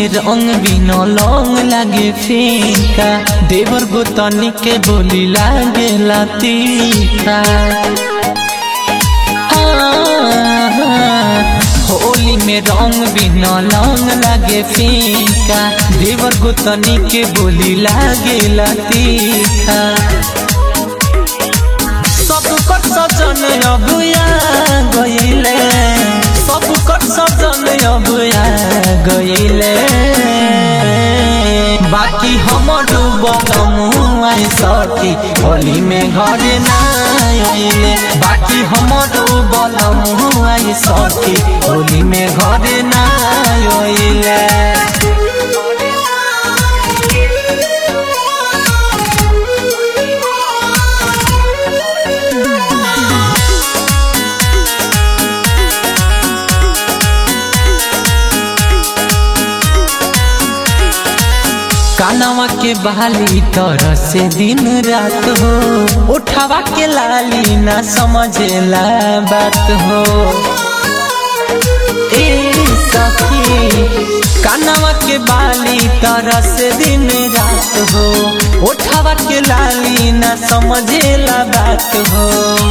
में रंग बिना लौंग लागे फीका देवर गोतनी के बोली लागे तीखा होली में रंग बिना लौंग लागे फीका देवर गोतनी के बोली लागे तीखा सब कर सजन अबुया गईले सब कर सजन अबुया गईले बाकी हमर बलमुआ सखी होली में घरे ना आइले बाकी हमर बलमुआ सखी होली में घरे ना आइले कानवा के बहाली तरह से दिन रात हो उठावा के लाली ना समझेला बात हो ए सखी कानवा के बाली तरह से दिन रात हो उठावा के लाली ना समझेला बात हो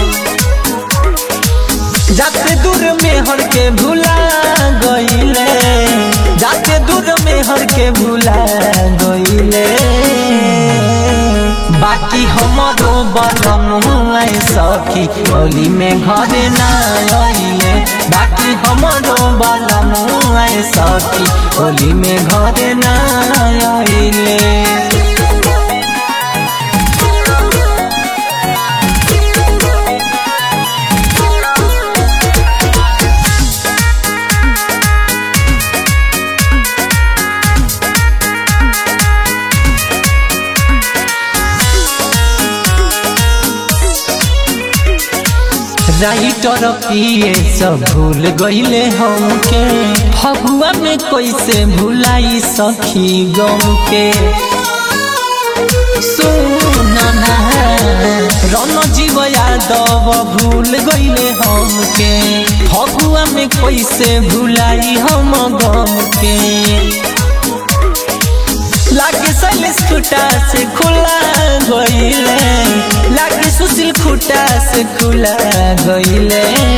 जाते दूर में हर के भूला गईले जाते दूर में हर के भूला गईले बाकी हमारो बलमुआ सखी होली में घरे ना आइले बाकी हमारो बलमुआ सखी होली में घरे ना आइले राइटर पिए सब भूल गईले हमके फगुआ में कैसे भुलाई सखी गम के सुनना रन जीव यादव भूल गईले हमके फगुआ में कैसे भुलाई हम गम के लागे सैलेश खुटा से खुला गईले लागे सुशील खुटा से खुला गईले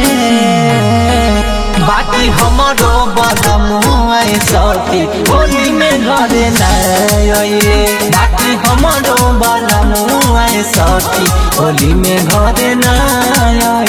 बाकी हमारो बदमुआ सती होली में घरे नाइले बाकी हमारो बदमुआ सती होली में घरे नाइले